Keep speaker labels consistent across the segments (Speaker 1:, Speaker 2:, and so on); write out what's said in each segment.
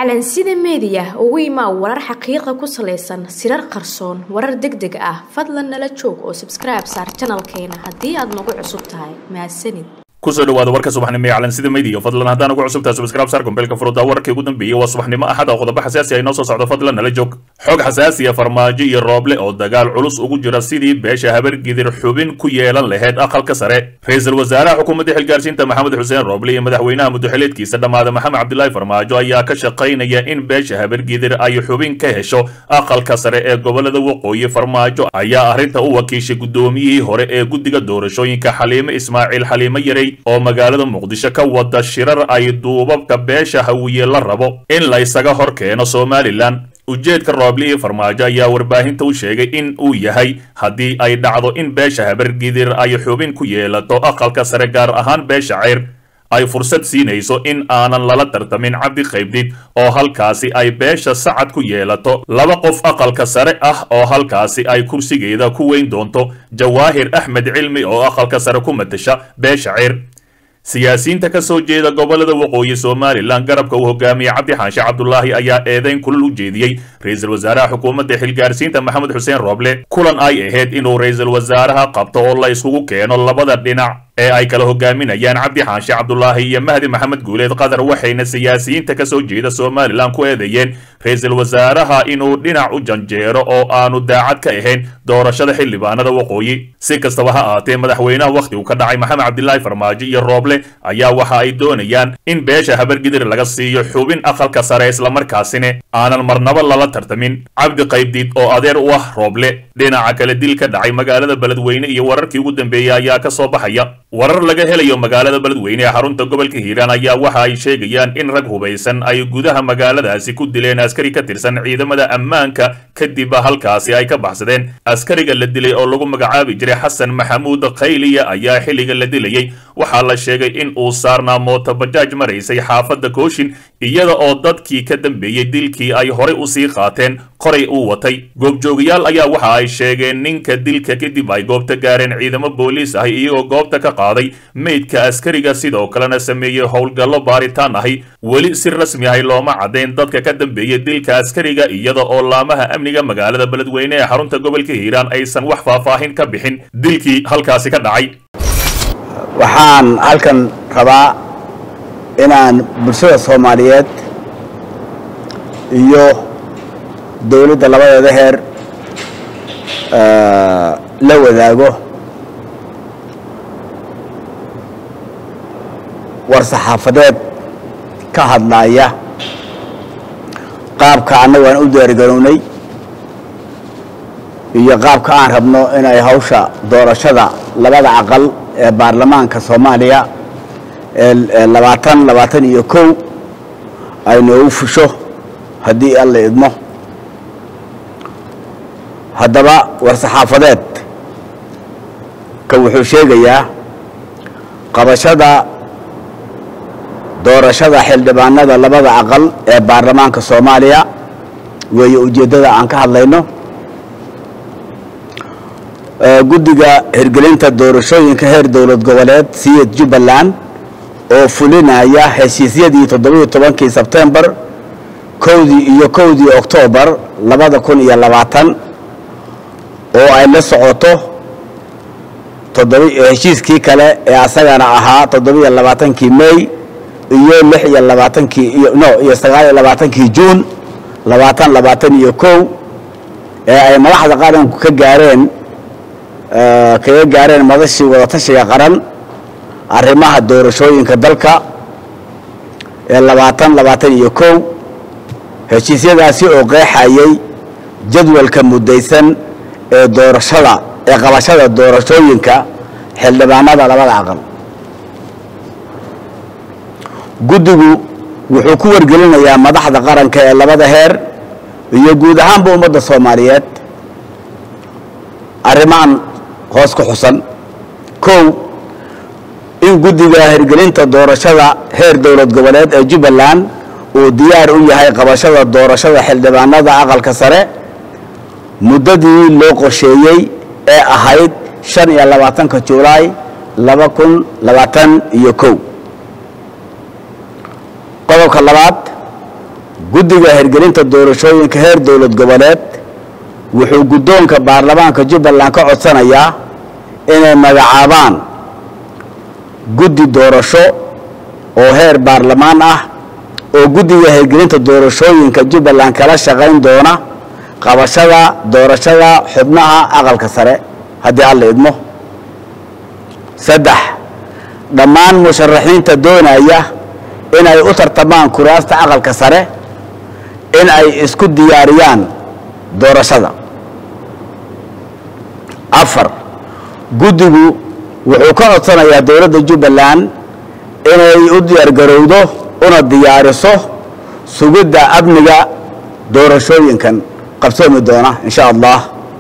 Speaker 1: calansida meediya ugu imaa warar xaqiiqa ku salaysan sirar qarsoon warar deg deg ah fadlan nala joog oo sabskribe saar janalkeena haddii aad nagu cusub tahay mahadsanid
Speaker 2: kusoo dhawaada warka subaxnimo ee calansida media fadlan haddaan ugu cusubtahay subscribe saar gombeelka furuda wararkii ugu dambeeyey waa subaxnimo axada qodobo xasaasi ay noo soo socdo fadlan nala joog xog xasaasiya farmaajo iyo rooble oo dagaal culus ugu jira sidii beesha habargidir xubin ku yeelan lahayd aqalka sare ra-iisul wasaaraha xukuumadda xilgaarsiinta maxamed xuseen rooble iyo madaxweynaha muddoxileedkiisa dhammaada maxamed cabdilaahi farmaajo ayaa ka shaqaynaya in beesha habargidir ay xubin ka hesho aqalka sare ee gobolada waqooyi farmaajo ayaa arrinta u wakiishay guddoomiyihii hore ee guddiga doorashooyinka xaliime ismaaciil xaliime yarey oo magaalada muqdisho ka wada shirar ay duubabka beesha hawiye la rabo in la ysaga hor keeno somalilan ujeedka rooble iyo farmaajo ayaa warbaahinta u sheegay in uu yahay haddii ay dhacdo in beesha habargidir ay xubin ku yeelato aqalka sare gaar ahaan beesha ceyr ay fursad siinayso in aanan lala tartamin cabdi qaybdid oo halkaasi ay beesha sacad ku yeelato laba qof aqalka sare ah oo halkaasi ay kursigeeda ku weyn doonto jawaahir axmed cilmi oo aqalka sare ku matasha beesha ceyr siyaasiyiinta ka soo jeeda gobolada waqooyi somalilan garabka uu hogaamiyey cabdi xaanshe cabdulaahi ayaa eedeyn kulal u jeediyey ra-iisul wasaaraha xukuumadda xilgaarsiinta maxamed xuseen rooble kulan ay ahayd inuu ra-iisul wasaaraha qabto oo la isugu keeno labada dhinac ee ay kala hogaaminayaan cabdi xaanshe cabdulaahi iyo mahdi maxamed guuleed qatar waxayna siyaasiyiinta ka soo jeeda somalilan ku eedeeyeen ra-iisul wasaaraha inuu dhinac u janjeero oo aanu daacad ka ahayn doorashada xildhibaanada waqooyi si kastaba ha aatee madaxweynaha wakhtigu ka dhacay maxamed cabdilaahi farmaajo iyo rooble ayaa waxa ay doonayaan in beesha habargidir laga siiyo xubin aqalka sare islamarkaasina aanan marnabo lala tartamin cabdi qaybdiid oo adeer u ah rooble dhinaca kale dil ka dhacay magaalada beledweyne iyo wararkii ugu dambeeyey ayaa ka soo baxaya warar laga helayo magaalada beledweyne ee xarunta gobolka hiiraan ayaa waxa ay sheegayaan in rag hubaysan ay gudaha magaaladaasi ku dileen askari ka tirsan ciidamada ammaanka kadib halkaasi ay ka baxsadeen askariga la dilay oo lagu magacaabi jiray xasan maxamuud khayliya ayaa xilliga la dilayey waxaa la sheegay in uu saarnaa mooto bajaaj maraysay xaafadda kooshin iyada oo dadkii ka dambeeyey dilkii ay horey usii qaateen qoray uu watay goobjoogayaal ayaa waxa ay sheegeen ninka dilka kadib ay goobta gaareen ciidamo booliis ahi iyagoo goobta ka qaaday meydka askariga sidoo kalena sameeyey howlgallo baaritaan ahi weli si rasmi ahi looma caddayn dadka ka dambeeyey dilka askariga iyada oo laamaha amniga magaalada beledweyne ee xarunta gobolka hiiraan aysan wax faahfaahin ka bixin dilkii halkaasi ka dhacay
Speaker 3: waxaan halkan rabaa inaan bulshada soomaaliyeed iyo dowladda labadeeda heer la wadaago war saxaafadeed ka hadlaaya qaabka annagu aan u diyaargarownay iyo qaabka aan rabno inay hawsha doorashada labada aqal ee baarlamaanka soomaaliya ee labaatan labaatan iyo kow ay noogu fusho haddii alla idmo haddaba war saxaafadeed ka wuxuu sheegayaa qabashada doorashada xildhibaanada labada aqal ee baarlamaanka soomaaliya weeye ujeeddada aan ka hadlayno guddiga hirgelinta doorashooyinka heer dowlad goboleed siyad jubbaland oo fulinaya heshiisyadii toddobiiyo tobankii sebtembar kowdii iyo kowdii oktoobar labada kun iyo labaatan oo ay la socoto heshiiskii kale ee asagana ahaa toddobiiyo labaatankii may iyo lix iyo labaatankii iyo no iyo sagaal iyo labaatankii juun labaatan labaatan iyo kow ee ay madaxda qaranku ka gaareen kaga gaareen madashii wadatashiga qaran arrimaha doorashooyinka dalka ee labaatan labaatan iyo kow heshiisyadaasi oo qeexayay jadwalka muddaysan ee doorashada ee qabashada doorashooyinka xildhibaanada labada aqal guddigu wuxuu ku wargelinayaa madaxda qaranka ee labada heer iyo guud ahaanba ummadda soomaaliyeed arrimahan hoos ku xusan kow in guddiga hirgelinta doorashada heer dowlad goboleed ee jubbaland uu diyaar u yahay qabashada doorashada xildhibaanada aqalka sare muddadii loo qorsheeyey ee ahayd shan iyo labaatanka julaay laba kun labaatan iyo kow qodobka labaad guddiga hirgelinta doorashooyinka heer dowlad goboleed wuxuu guddoonka baarlamaanka jubbaland ka codsanayaa inay magacaabaan guddi doorasho oo heer baarlamaan ah oo guddiga hirgelinta doorashooyinka jubbaland kala shaqayn doona qabashada doorashada xubnaha aqalka sare haddii alla idmo saddex dhammaan musharaxiinta doonaya inay u tartamaan kuraasta aqalka sare in ay isku diyaariyaan doorashada afar guddigu wuxuu ka codsanayaa dowladda jubbaland inay u diyaargarowdo una diyaariso sugidda amniga doorashooyinkan qabsoomi doona in sha allah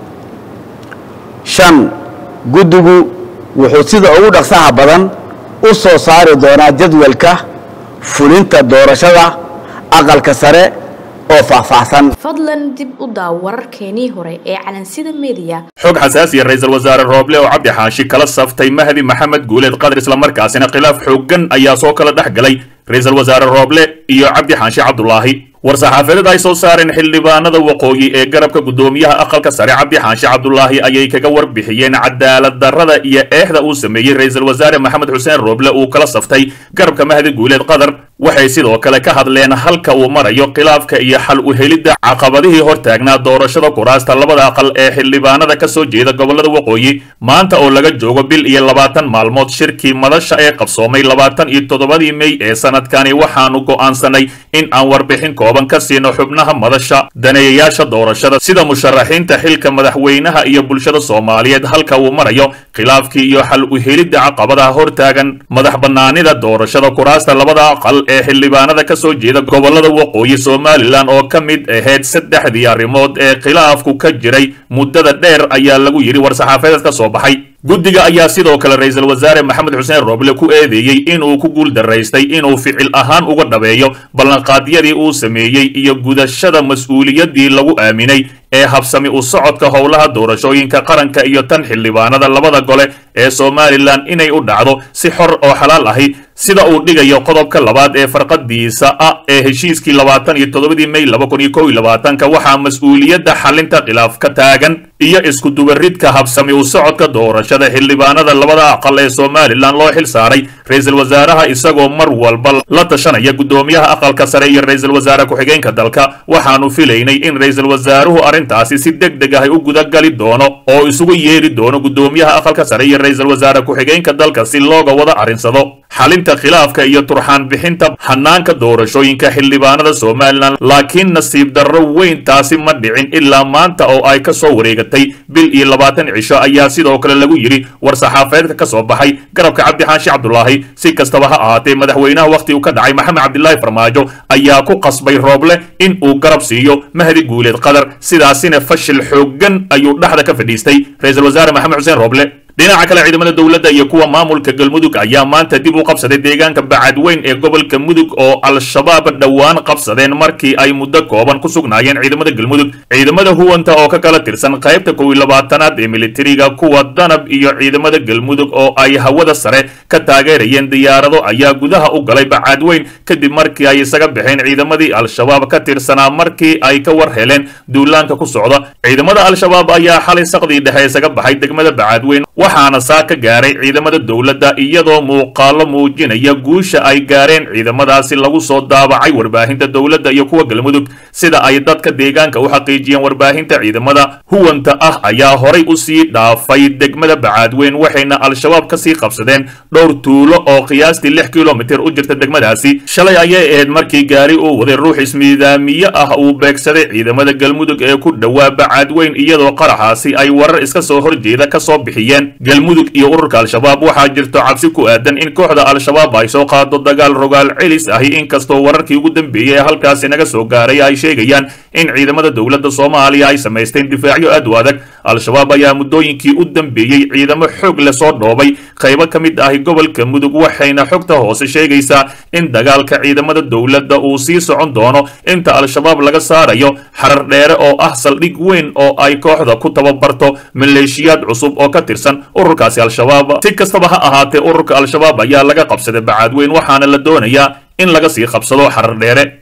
Speaker 3: shan guddigu wuxuu sida ugu dhaqsaha badan u soo saari doonaa jadwalka fulinta doorashada aqalka sare oo faahfaahsan
Speaker 1: fadlan dib u daaw wararkeenii hore ee calansida meediya
Speaker 2: xog xasaasiya ra-iisul wasaare rooble oo cabdi xaashi kala saftay mahdi maxamed guuleed qadar islamarkaasina khilaaf xooggan ayaa soo kala dhex galay ra-iisul wasaare rooble iyo cabdi xaashi cabdulaahi war-saxaafadeed ay soo saareen xildhibaanada waqooyi ee garabka guddoomiyaha aqalka sare cabdi xaashi cabdulaahi ayay kaga warbixiyeen cadaalad darrada iyo eexda uu sameeyey ra-iisul wasaare maxamed xuseen rooble uu kala saftay garabka mahdi guuleed qadar waxay sidoo kale ka hadleen halka uu marayo khilaafka iyo xal u helidda caqabadihii hortaagnaa doorashada kuraasta labada aqal ee xildhibaanada ka soo jeeda gobollada waqooyi maanta oo laga joogo bil iyo labaatan maalmood shirkii madasha ee qabsoomay labaatan iyo toddobadii mey ee sanadkani waxaanu go'aansanay in aan warbixin kooban ka siino xubnaha madasha daneeyayaasha doorashada sida musharaxiinta xilka madaxweynaha iyo bulshada soomaaliyeed halka uu marayo khilaafkii iyo xal u helidda caqabadaha hortaagan madax bannaanida doorashada kuraasta labada aqal ee xildhibaanada ka soo jeeda gobollada waqooyi somalilan oo ka mid ahayd saddexdii arrimood ee khilaafku ka jiray muddada dheer ayaa lagu yidhi war-saxaafadeed ka soo baxay guddiga ayaa sidoo kale ra-iisul wasaare maxamed xuseen rooble ku eedeeyey inuu ku guul daraystay inuu ficil ahaan uga dhabeeyo ballanqaadyadii uu sameeyey iyo gudashada mas-uuliyaddii lagu aaminay ee habsami u socodka howlaha doorashooyinka qaranka iyo tan xildhibaanada labada gole ee somalilan inay u dhacdo si xor oo xalaal ahi sida uu dhigayo qodobka labaad ee farqadiisa ah ee heshiiskii labaatan iyo toddobadii mey laba kun iyo kow iyo labaatanka waxaa mas-uuliyadda xalinta khilaaf ka taagan iyo iskudubaridka habsami u socodka doorashada xildhibaanada labada aqal ee somalilan loo xil saaray ra-iisul wasaaraha isagoo mar walba la tashanaya guddoomiyaha aqalka sare iyo ra-iisul wasaare ku-xigeenka dalka waxaanu filaynay in ra-iisul wasaaruhu arrintaasi si deg deg ah u gudagali doono oo isugu yeeri doono guddoomiyaha aqalka sare iyo ra-iisul wasaare ku-xigeenka dalka si looga wada arrinsado xalinta khilaafka iyo turxaan bixinta hanaanka doorashooyinka xildhibaanada somalilan laakiin nasiib darro weyn taasi ma dhicin ilaa maanta oo ay ka soo wareegatay bil iyo labaatan cisho ayaa sidoo kale lagu yidhi war-saxaafeedka ka soo baxay garabka cabdixaashi cabdulaahi si kastaba ha ahaatee madaxweynaha wakhti uu ka dhacay maxamed cabdilaahi farmaajo ayaa ku qasbay rooble in uu garab siiyo mahdi guuleed qadar sidaasina fashil xooggan ayuu dhexda ka fadhiistay ra-iisul wasaare maxamed xuseen rooble dhinaca kale ciidamada dowladda iyo kuwa maamulka galmudug ayaa maanta dib u qabsaday deegaanka bacadweyn ee gobolka mudug oo al-shabaab dhowaan qabsadeen markii ay muddo kooban ku sugnaayeen ciidamada galmudug ciidamada huwanta oo ka kala tirsan qaybta kow iyo labaatanaad ee militariga kuwa danab iyo ciidamada galmudug oo ay hawada sare ka taageerayeen diyaarado ayaa gudaha u galay bacadweyn kadib markii ay isaga baxeen ciidamadii al-shabaab ka tirsanaa markii ay ka war heleen duulaanka ku socda ciidamada al-shabaab ayaa xalay saqdii dhexe isaga baxay degmada bacadweyn waxaana saa ka gaaray ciidamada dowladda iyadoo muuqaalo muujinaya guusha ay gaareen ciidamadaasi lagu soo daabacay warbaahinta dowladda iyo kuwa galmudug sida ay dadka deegaanka u xaqiijiyeen warbaahinta ciidamada huwanta ah ayaa horay u sii dhaafay degmada bacaadweyn waxayna al-shabaab ka sii qabsadeen dhowr tuulo oo qiyaastii lix kilomitir u jirta degmadaasi shalay ayay ahayd markii gaari uu waday ruux ismiidaamiye ah uu beegsaday ciidamada galmudug ee ku dhowaa bacaadweyn iyadoo qaraxaasi ay warar iska soo horjeeda ka soo bixiyeen galmudug iyo ururka al-shabaab waxaa jirto cabsi ku aadan in kooxda al-shabaab ay soo qaado dagaal rogaal celis ahi inkastoo wararkii ugu dambeeyey ee halkaasi naga soo gaaray ay sheegayaan in ciidamada dowladda soomaaliya ay samaysteen difaacyo aad u adag al-shabaab ayaa muddooyinkii u dambeeyey ciidamo xoog leh soo dhoobay qaybo ka mid ahi gobolka mudug waxayna xogta hoose sheegaysaa in dagaalka ciidamada dowladda uu sii socon doono inta al-shabaab laga saarayo xarar dheere oo ah saldhig weyn oo ay kooxda ku tababarto maleeshiyaad cusub oo ka tirsan ururkaasi al-shabaab si kastaba ha ahaatee ururka al-shabaab ayaa laga qabsaday bacaadweyn waxaana la doonayaa in laga sii qabsado xarar dheere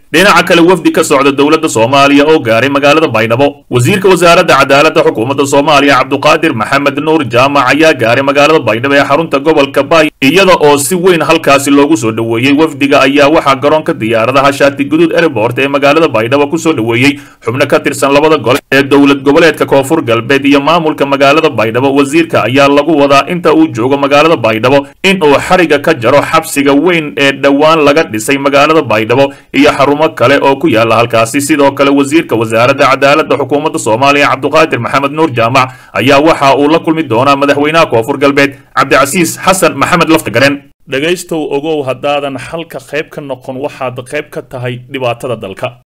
Speaker 2: dhinaca kale wafdi ka socda dowladda soomaaliya oo gaaray magaalada baydhabo wasiirka wasaaradda cadaaladda xukuumadda soomaaliya cabduqaadir maxamed nuur jaamac ayaa gaaray magaalada baydhabo ee xarunta gobolka baay iyada oo si weyn halkaasi loogu soo dhoweeyey wafdiga ayaa waxaa garoonka diyaaradaha shaati guduud airport ee magaalada baydhabo kusoo dhoweeyey xubno ka tirsan labada gole ee dowlad goboleedka koonfur galbeed iyo maamulka magaalada baydhabo wasiirka ayaa lagu wadaa inta uu joogo magaalada baydhabo in uu xariga ka jaro xabsiga weyn ee dhowaan laga dhisay magaalada baydhabo iyo xarumo kale oo ku yaala halkaasi sidoo kale wasiirka wasaaradda cadaaladda xukuumadda soomaaliya cabduqaadir maxamed nuur jaamac ayaa waxa uu la kulmi doonaa madaxweynaha koonfur galbeed cabdicasiis xasan maxamed laftagareen dhegaystow ogow haddaadan xalka qayb ka noqon waxaad qayb ka tahay dhibaatada dalka